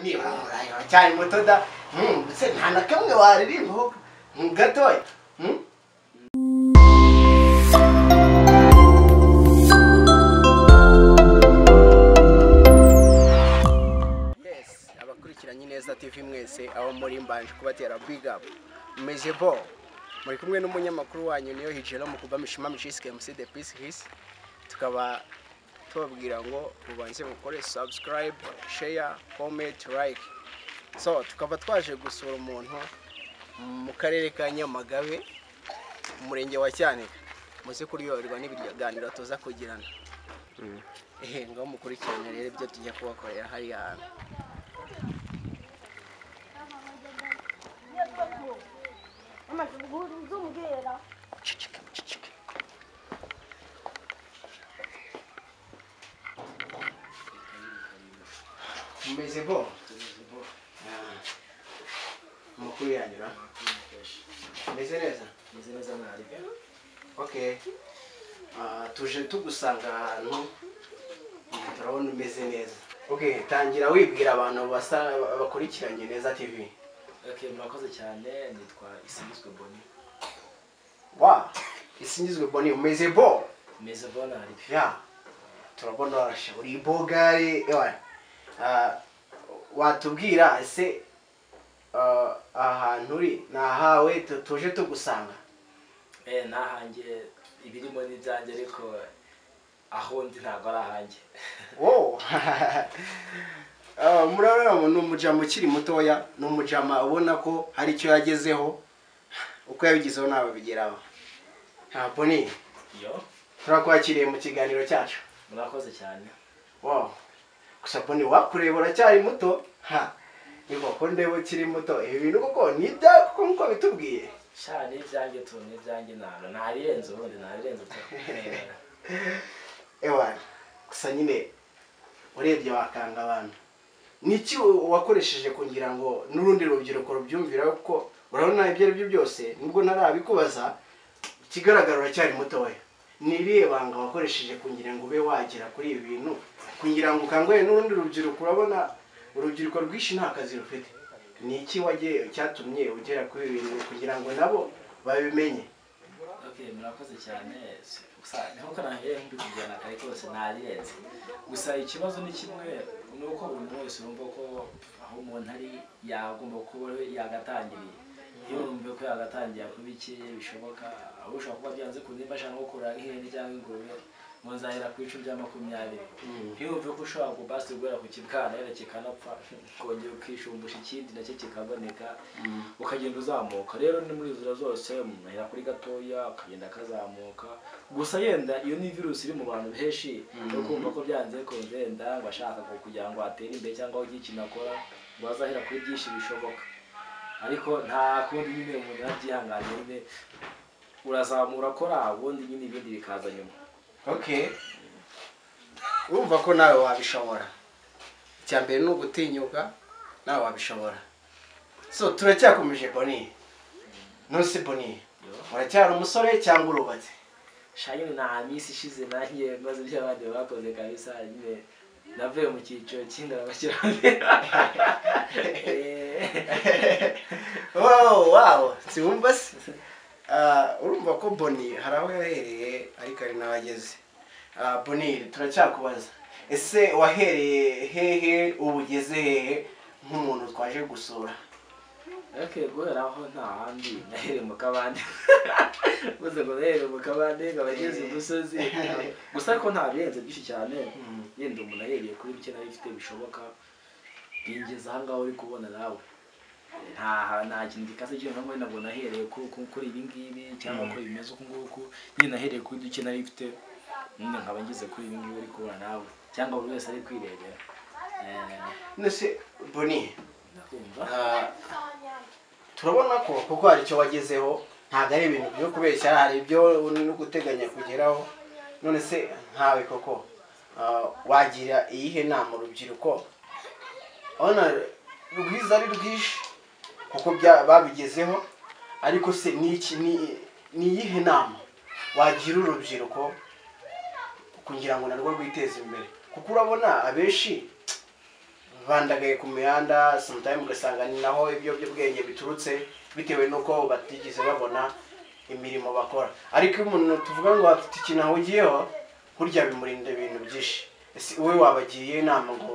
nibamurayeho cyane moto da mbese nta na kamwe waririmbaho gatoya abakurikiranye neza tv mwese aho muri mbanje kubatera big up meze bo muri kumwe n'umunyamakuru wanyu niyo hijira mu kuba mishima mishike mc the peace his tukaba tubabwira ngo mubanze mukore subscribe share comment like so tukaba twaje gusura umuntu mu karere ka nyamagabe mu murenge wa cyanika muze kuryoherwa n'ibiryaganiro tuza kugirana ehe ngaho mukurikirane rero ibyo tujya kubakorera hariya hantu Cicika, cicika. Mumeze bo? Ah. Amakuru yanyu na? Meze neza? Okay. Ah, tuje tugusanga ahantu turabona umeze neza okay tangira wibwira abantu basa bakurikiranye neza tv Okay, murakoze cyane nitwa isingizwe boni wa isingizwe boni umeze bo meze bona hari ya turabona warashe uri bogari ewa Ah, watubwira ese ah, ahantu uri ni ahawe tu- tuje tugusanga eh nahange ibirimo n'ibyanjye ariko aho ndi ntabwo ari ahanjye wowe Ah, murabona ubu ni umujama ukiri mutoya ni umujama ubona ko hari icyo yagezeho uko yabigezeho ntabwo bigeraho Ah, boni yo turakwakiriye mu kiganiro cyacu murakoze cyane wow gusa boni wakureba uracyari muto ha ni koko ndeba ukiri muto ibi bintu koko ni ibyawe kuko nkuko bitubwiye sha ni ibyanjye tu ni ibyanjye ntabwo ntabirenze ubundi ntabirenze tu ewa gusa nyine urebye wakanga abantu niki wakoresheje kugira ngo n'urundi rubyiruko rubyumvira kuko urabona ibyo ari byo byose nubwo ntarabikubaza ikigaragara uracyari mutoya ni irihe banga wakoresheje kugira ngo ube wagera kuri ibi bintu kugira ngo ukangurire n'urundi rubyiruko urabona urubyiruko rwinshi nta kazi rufite ni iki wagiye cyatumye ugera kuri ibi bintu kugira ngo nabo babimenye okay murakoze cyane Si- gusa nkuko nahiye mbikubwira kare kose ntabirenze gusa ikibazo ni kimwe ni uko buri muntu wese yumva ko aho umuntu ari yagomba kuba yagatangiriye iyo wumva ko yagatangiye kuba iki bishoboka aho ushobora kuba byanze ku nimba ashaka nko kurora nk'ihene cyangwa ingurube mu nzahera ku bice bya makumyabiri iyo wumva ko ushobora kubasigura ku kibwana wenda kikanapfa kongera ukishumbusha ikindi nacyo kikaboneka ukagenda uzamuka rero ni muri inzira zose umuntu ahera kuri gatoya akagenda akazamuka gusa yenda iyo ni virusi iri mu bantu benshi yo kumva ko byanze bikunze yenda ngo ashaka ku- kugira ngo atere imbere cyangwa agire ikintu akora ngo azahera kuri byinshi bishoboka ariko nta kundi nyine umuntu yabyihanganira nyine urazamura akora ubundi nyine ibindi bikaza nyuma okay urumva ko nawe wabishobora icya mbere ni ugutinyuka nawe wabishobora so turacyakomeje boni nonse boni uracyari umusore cyangwa urubatse shanyine nta minsi ishize nanjye maze ibyo abandi bakoze kabisa nyine navuye mu cyiciro cy'indabakiramira wow wow siwumva se Ah, urumva ko boni hari aho yahereye ariko hari n'aho ageze Ah, boni turacyakubaza ese wahereye hehe ubu ugeze hehe nk'umuntu twaje gusura ariko guhera aho nta handi nahereye mu kabande gusa ngo nahereye mu kabande ngo abageze imusozi gusa ariko nta birenze byinshi cyane yenda umuntu ahereye kuri bike nari mfite bishoboka bingeza aha ngaho uri kubona nawe nta nta kintu gikaze cyane ntabwo ntabwo nahereye ku- ku- kuri ibi ngibi cyangwa kuri bimeze uku nguku nyine nahereye kuri duke nari mfite nyine nkaba ngeze kuri ibi ngibi uri kubona nawe cyangwa buri wese ari kwirebera Eh, nese boni ndakumva Ah, turabona ko kuko hari icyo wagezeho ntabwo ari ibintu byo kubeshya hari ibyo no guteganya kugeraho none se nkawe koko ah, wagira iyihe nama urubyiruko urabona rwiza ari rwinshi kuko bya- babigezeho ariko se ni iki ni- ni iyihe nama wagira urubyiruko kugira ngo narwo rwiteze imbere kuko urabona abenshi bandagaye ku mihanda sometimes ugasanga ni naho ibiyobyabwenge biturutse bitewe n'uko batigeze babona imirimo bakora ariko iyo umuntu tuvuga ngo afite ikintu ahugiyeho burya bimurinda ibintu byinshi ese wowe wabagiye inama ngo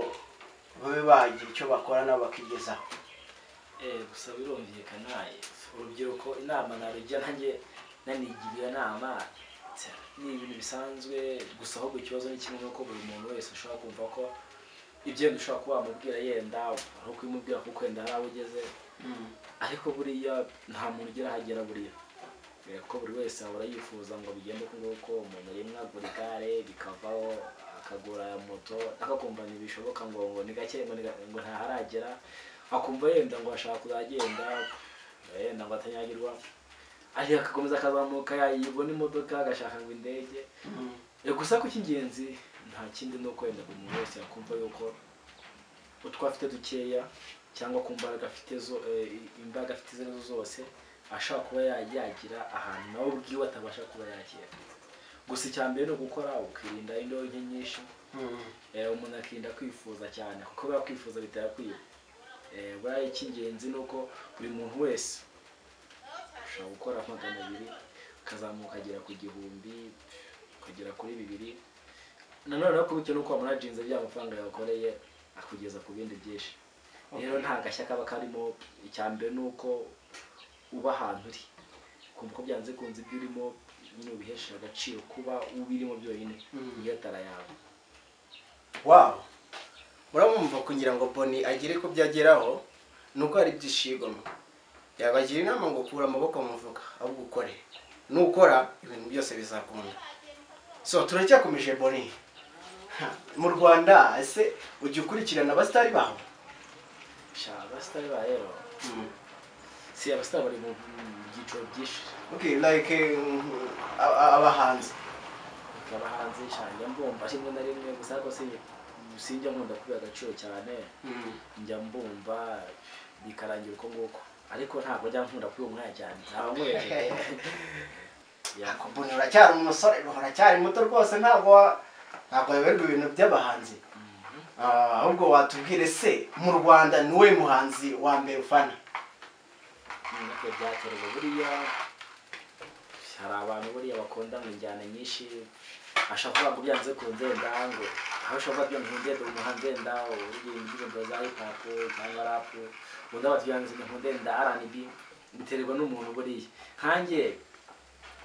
babe bagira icyo bakora nabo bakigezaho Eh, gusa birumvikana urubyiruko inama narujya nanjye nanigira inama ni ibintu bisanzwe gusa ahubwo ikibazo ni kimwe nuko buri muntu wese ushobora kumva ko ibyenda ushobora kuba wamubwira yenda ari ukubimubwira kuko wenda hari aho ugeze ariko buriya nta muntu ugera aho agera buriya Eh, kuko buri wese ahora yifuza ngo bigende uko nguko umuntu rimwe agura igare bikavaho akagura moto akakumva ntibishoboka ngo ngo ni gake ngo ni ga- ngo ntaharagera akumva yenda ngo ashaka kuzagenda yenda ngo atanyagirwa ariko akakomeza akazamuka yayibona imodoka agashaka ngo indege Eh, gusa ko icy'ingenzi nta kindi ni uko wenda buri muntu wese yakumva yuko utwo afite dukeya cyangwa ku mbaraga afite zo eh, imbaraga afite izo arizo zose ashobora kuba ya- yagira ahantu nawe ubwiwe atabasha kuba yakera gusa icya mbere ni ugukora ukirinda indyo nke nyinshi Eh, umuntu akirinda kwifuza cyane kuko biba kwifuza bitera kwiba Eh, buriya icy'ingenzi ni uko buri muntu wese ushobora gukora magana abiri ukazamuka agera ku gihumbi ukagera kuri bibiri nanone ariko bitewe n'uko wamurajinze bya mafaranga yakoreye akugeza ku bindi byinshi rero nta gashya kaba karimo icya mbere ni uko uba ahantu uri kumva ko byanze kunze ibyo urimo nyine ubihesha agaciro kuba ubirimo byonyine iyo atari ayawe wabo muramwumva kugira ngo boni agere ko byageraho ni uko hari ibyishigomwe yabagira inama ngo kura amaboko mu mufuka ahubwo ukore nukora ibintu byose bizakunda so turacyakomeje boni Ha, mu rwanda ese ujya ukurikirana abasitari bawe sha abasitari ba rero Mm. si abasitari bari mu mu byiciro byinshi okay like eh, a- a- abahanzi abahanzi shanjya mbumva rimwe na rimwe gusa ariko si- sinjya nkunda kubiha agaciro cyane Mm. njya mbumva bikarangira uko nguko ariko ntabwo njya nkunda kubiha umwanya cyane ntabwo nkwereje Ako boni uracyari umusore uracyari muto rwose ntabwo wa- ntabwo wayoberwa ibintu by'abahanzi Ah, ahubwo watubwire se mu rwanda ni we muhanzi wa mbere ufana nabyo byaterwa buriya hari abantu buriya bakunda mu njyana nyinshi ashobora kuvuga ngo byanze ku ndenda ngo aho ushobora kuba byanze ku ndenda umuhanzi wenda uririmba indirimbo za hip hop cyangwa rap undi aba byanze ku ndenda R&B biterwa n'umuntu buriya nkanjye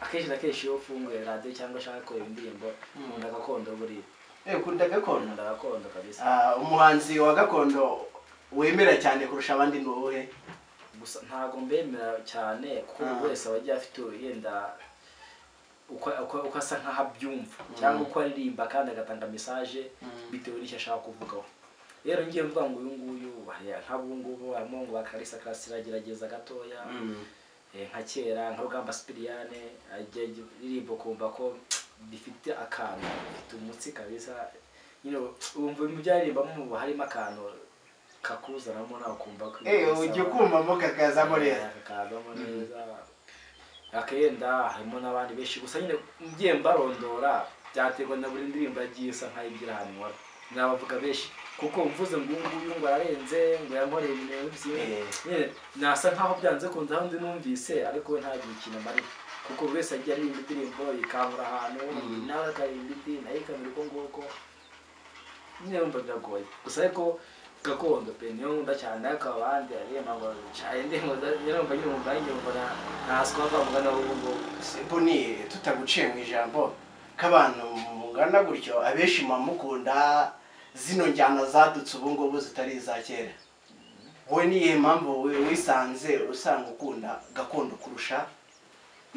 akenshi na kenshi iyo ufunguye radiyo cyangwa ushaka kureba indirimbo nkunda gakondo buriya Eh, ukunda gakondo nkunda gakondo kabisa Ah, umuhanzi wa gakondo wemera cyane kurusha abandi ni uwuhe gusa ntabwo mbemera cyane kuko buri Ah. wese aba agiye afite yenda uko uko- uko asa nk'aho abyumva cyangwa uko aririmba kandi agatanga mesaje bitewe n'icyo ashaka kuvugaho rero ngiye mvuga ngo uyu nguyu hari- nk'abu ngubu harimo ngo bakarisa karasira agerageza gatoya eh, nka kera nka rugamba sipiriyane ajya iririmbo kumva ko bifite akantu bifite umutsi kabisa nyine wumva mu byo aririmbamo harimo akantu kakuzanamo nawe ukumva ko Eh, ujya ukumvamo kakazamo rero kakazamo neza akenda harimo n'abandi benshi gusa nyine ngiye mbarondora byaterwa na buri ndirimbo yagiye isa nk'ayigira ahantu nkora nabavuga benshi kuko mvuze ngo uyu nguyu ngo ararenze ngo yankoreye ibintu byinshi Eh. nyine nasa nkaho byanze kunze aho ndi numvise ariko we ntagire ikintu amariye kuko buri wese agiye aririmba indirimbo ikangura ahantu nawe akaririmba indi nayo ikamera uko nguko nyine wumva biragoye gusa ariko gakondo pe niyo nkunda cyane ariko abandi aririmba ngo caye ndirimbo nyirumva nyirumva nyirumva na- ntaswa bavuga nawe ubu ngubu boni tutaguciye mu ijambo k'abantu mungana gutyo abenshi muba mukunda zino njyana zadutse ubu ngubu zitari iza kera wowe ni iyihe mpamvu wi- wisanze usanga ukunda gakondo kurusha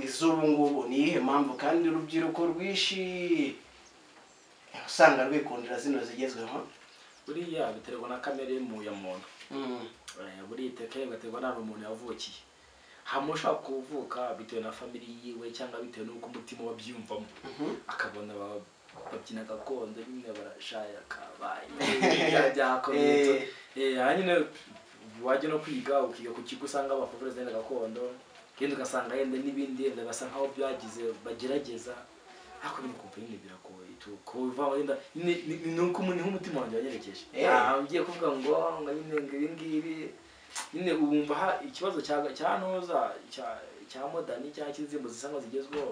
iz'ubu ngubu ni iyihe mpamvu kandi urubyiruko rwinshi usanga rwikundira zino zigezweho buriya biterwa na kamere y'umu- ya muntu Mm, Eh, buriya iteke bigaterwa n'ahantu umuntu yavukiye hamwe ushobora kuvuka bitewe na family yiwe cyangwa bitewe n'uko umutima we abyiyumvamo mhm. akabona ba- babyina gakondo nyine barashaya kabaye bya- byakomeye Eh. Eh, aha nyine wajya no kwiga ukiga ku kigo usanga bakuvura zenda gakondo kandi ugasanga yenda n'ibindi yenda basa nkaho byagize bagerageza ariko nyine kumva nyine biragoye kuva wenda ni ni- ni uko umuntu umutima wanjye wanyerekeje Eh. Ah, ngiye kuvuga ngo ngo nyine ngo ibi ngibi nyine ubumva ha- ikibazo cya cya noza cya cya modani cyangwa cy'inzimbu zisa nkaho zigezweho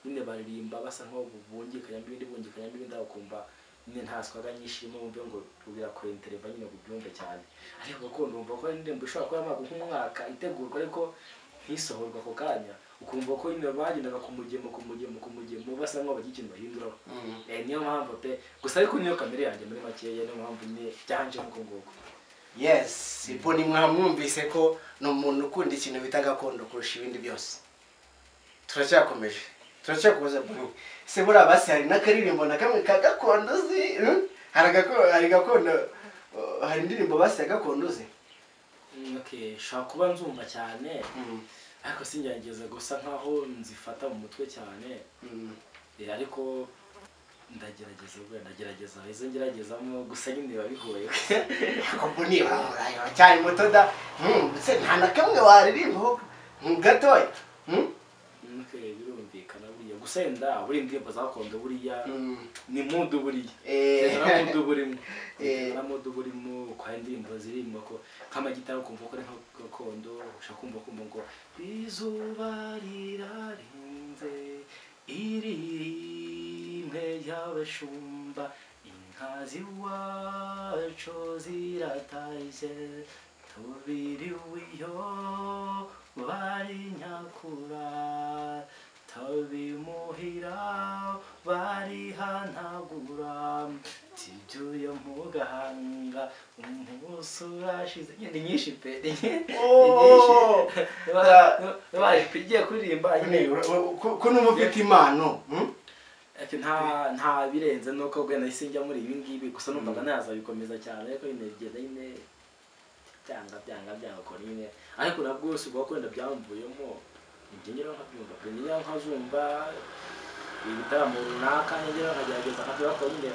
nyine baririmba basa nkaho bungikanya n'ibindi bungikanya n'ibindi aho kumva nyine nta swaga nyinshi irimo wumve ngo birakora intereva nyine ngo ubyumve cyane ariko gakondo wumva ko ari indirimbo ishobora kuba yamaze nk'umwaka itegurwa ariko ntisohorwe ako kanya ukumva ko nyine bagendaga ku mugemo ku mugemo ku mugemo basa nkaho bagira ikintu bahinduraho Eh, niyo mpamvu pe gusa ariko niyo kamere yanjye muri makeya niyo mpamvu nyine byanje nk'uko nguko yes ipo ni mwamwumvise ko ni umuntu ukunda ikintu bita gakondo kurusha ibindi byose turacyakomeje turacyakubaza buri se buriya basi hari n'akaririmbo na kamwe ka gakondo uzi hmm? hari agako- hari gakondo uh, hari indirimbo basi ya gakondo uzi Mm, okay shobora kuba nzumva cyane Mm, ariko singerageza gusa nkaho nzifata mu mutwe cyane mm. Eh, ariko ndagerageza ubwo ndagerageza izo ngeragezamo gusa nyine biba bigoye ubwo ni cyane muto da Hmm, se nta na kamwe waririmbaho hmm, gatoya Hmm? Mm, okay birumvikana buriya gusa yenda buriya indirimbo zakondo buriya Mm, ni mudu buriya eh, naramuduburimo Eh. naramuduburimo kwa indirimbo zirimo ko nk'amagitari ukumva ko ari nka gakondo ushaka kumva kumva ngo izuba rirarenze irimwe ry'abashumba inka z'iwacu ziratashye tubiriwe iyo bari nyakura tabimuhira barihanagura tibyo mu gahanga umunsi urashize ni nyinshi pe ni Oh! nyinshi baje igiye kuririmba Ni, u- u- ko- ko numva ufite impano hmm? Ati nta nta birenze nuko ubwo nahise njya muri ibi ngibi gusa numvaga ntazabikomeza cyane ariko nyine bigenda nyine byanga byanga byanga ukora nyine ariko nabwo bose ubwo wenda byamvuyemo njye njyewe nkabyumva pe njyewe nkazumva ibitaramo runaka njyewe nkagerageza nkabyubaka nyine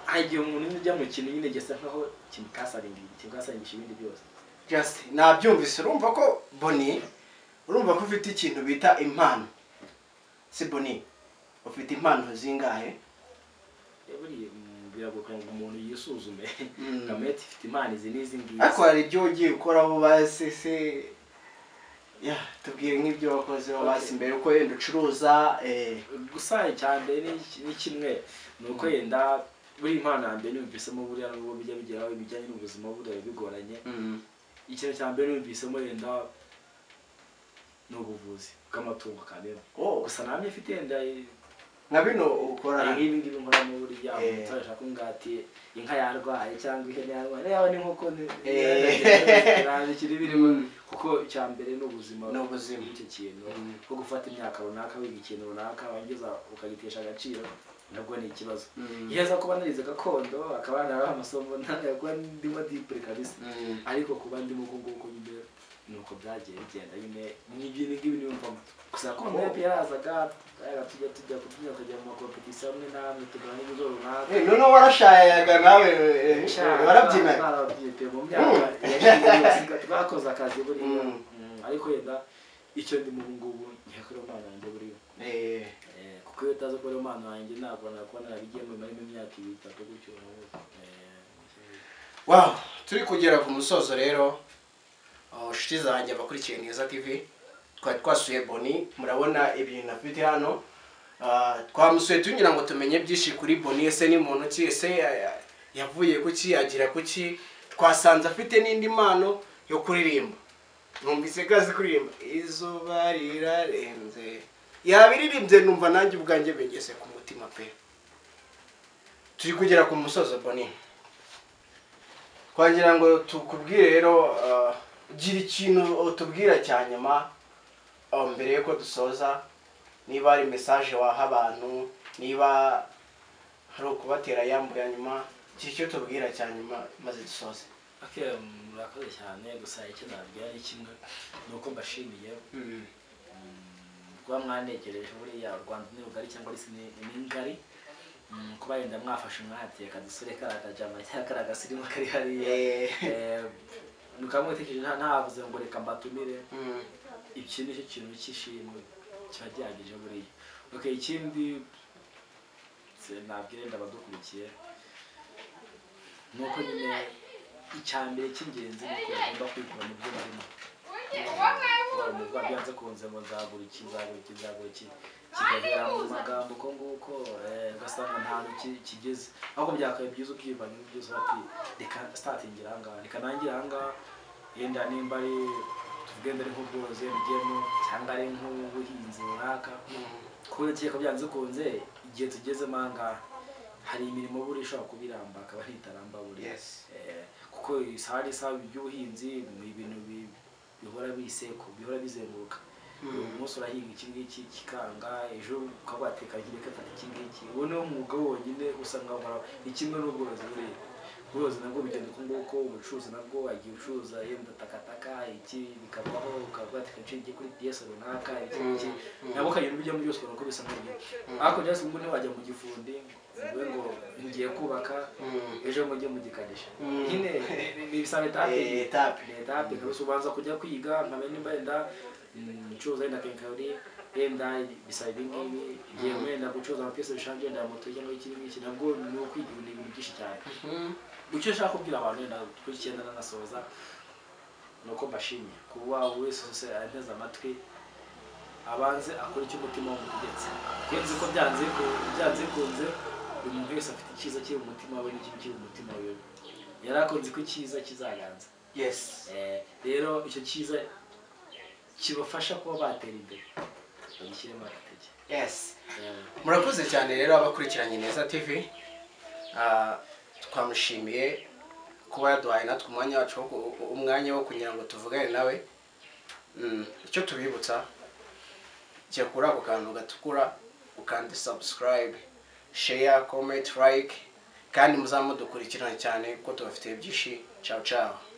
hari igihe umuntu nyine ujya mu kintu nyine gisa nkaho kimukasarindiriye kimukasaringisha ibindi byose just nabyumvise urumva ko boni urumva ko ufite ikintu bita impano si boni ufite impano zingahe Eh, buriya mm, biragoye ngo umuntu yisuzume Mm. kamete ifite impano izi n'izi ngizi ariko hari ibyo ugiye ukora bo basi se ya tubwire nk'ibyo wakoze bo basi Okay. mbere uko wenda ucuruza eh, gusa icyambere ni- ni kimwe ni uko yenda buri impano ya mbere numvisemo buriya nubwo bijya bigeraho ibijyanye n'ubuzima buriya biba bigoranye mm, ikintu cya mbere numvisemo yenda ni ubuvuzi bw'amatungo kamera oh, gusa namye mfite yenda nka bino ukora hari nk'ibi ngibi nkoramo buriya Eh. umuntu ashaka ngati inka yarwaye cyangwa ihene yarwaye yaba n'inkoko Eh. bikiri birimo Mm. kuko icya mbere ni ubuzima Ni ubuzima. icyo kintu Mm. nko gufata imyaka runaka wiga ikintu runaka wangeza ukagitesha agaciro nabwo ni ikibazo Mm. iyo aza kuba narize gakondo akaba naraho amasomo ntabwo ndimo dipure kabisa Mm. ariko kuba ndimo uko nguko nyine ni uko byagiye bigenda nyine ni ibintu ngibi niyumvamo gusa gakondo Oh. yapi yarazaga twayaga tujya tujya kutunyura tukajya mu makompetisiyo amwe n'amwe tugana ibizo runaka Eh, noneho warashayaga nawe eh, eh, warabyinaga twarabyite mu myaka yashize twakoze akazi buriya Mm. Mm, ariko yenda icyo ndimo ubu ngubu ntiyakorera umwana wanjye buriya Eh, Eh, kuko iyo utazi ko ari umwana wanjye ntabwo nakuba narabigiyemo marimo imyaka ibiri itatu gutyo urabona. Eh, wow turi kugera ku musozo rero aho nshuti zanjye abakurikiye neza tv twari twasuye boni murabona ibintu afite hano Ah, twamusuye tugira ngo tumenye byinshi kuri boni ese ni muntu ki ese ya- ya- yavuye kuki agira kuki twasanze afite n'indi mpano yo kuririmba numvise ko azi kuririmba izuba rirarenze yabiririmbye numva nanjye ubwanjye bigeze ku mutima pe turi kugera ku musozo boni twagira ngo tukubwire rero ah, gira ikintu utubwira cya nyuma ah, mbere yuko dusoza niba hari mesaje waha abantu niba hari ukubatera yambu ya nyuma gira icyo tubwira cya nyuma maze dusoze okay murakoze cyane gusa icyo nabwira ni kimwe ni uko mbashimiye mm, kuba mwanegereje buriya u rwanda ni rugari cyangwa ari ni ni ngari Mm, kuba yenda mwafashe umwate akadusore kariya kajama cyangwa kariya gasirimu kari hariya Eh, Eh, mukaba mwatekereje nta ntavuze ngo reka mbatumire mm, iki ni cyo kintu cy'ishimwe kiba gihagije buriya okay ikindi bose nabwire ndabadukurikiye ni uko nyine icya mbere cy'ingenzi ni uko bagomba kwikura mu byo barimo Wari umugore byanze kunze ngo nzagura iki nzagura iki nzagura iki kikagera mu magambo uko nguko eh, ugasanga nta ntu kigeze ahubwo byakabaye byiza ubwibanye n'ibyiza bati reka sitatingire aha ngaha reka nangire aha ngaha yenda nimba ari tugenda ari nk'ubworozi wenda ugiyemo cyangwa ari nk'ubuhinzi runaka kubera ko byanze kunze igihe tugezemo aha ngaha hari imirimo buri ishobora kuba iramba akaba ntitaramba buri Yes. Eh, kuko isaha n'isaha iby'ubuhinzi ni ibintu bi- bihora biseko bihora bizenguruka uyu munsi urahinga iki ngiki kikanga ejo ukaba wateka nkiri kafata iki ngiki uwo niwo mwuga wonyine usanga nkora ni kimwe n'ubworozi buriya ubworozi nabwo bigenda uko nguko ubucuruzi nabwo wagiye ucuruza yenda takataka iki bikavaho ukaba wateka inshuro igiye kuri piyesi runaka iki ngiki nabwo ukagenda ubijyamo byose ukabona ko bisa nk'ibyo ariko byose ngo ntiwajya mu gifundi ngo ngo ngiye kubaka ejo mujye mugikadisha Mm. nyine ni ibisaba Eh, etape etape. leta bikabisa ubanza kujya kwiga nkamenya nimba yenda mm, ncuruza yenda kenkayori yenda bisaba ibi ngibi yewe yenda gucuruza amapiyesi bishange yenda moto cyangwa iki ngiki nabwo ni ukwiga ibintu ibintu byinshi cyane icyo nshaka kubwira abantu yenda kuri icyenda nanasoza ni uko mbashimye kuba buri wese wese ateze amatwi abanze akora icyo umutima wamutegetse kurenze ko byanze ku- byanze kunze buri muntu wese afite icyiza kiri mu mutima we n'ikibi kiri mu mutima we yari akunze ko icyiza kizaganza yes Eh, rero icyo cyiza kibafasha kuba batera imbere bagishyiremo agatege yes Eh, murakoze cyane rero abakurikiranye neza tv Ah, twamushimiye kuba yaduhaye natwe umwanya wacu wo ku- umwanya wo kugira ngo tuvugane nawe Mm, icyo tubibutsa jya kuri ako kantu gatukura ukanda subscribe share comment like kandi muzamudukurikirane cyane kuko tubafitiye byinshi ciao ciao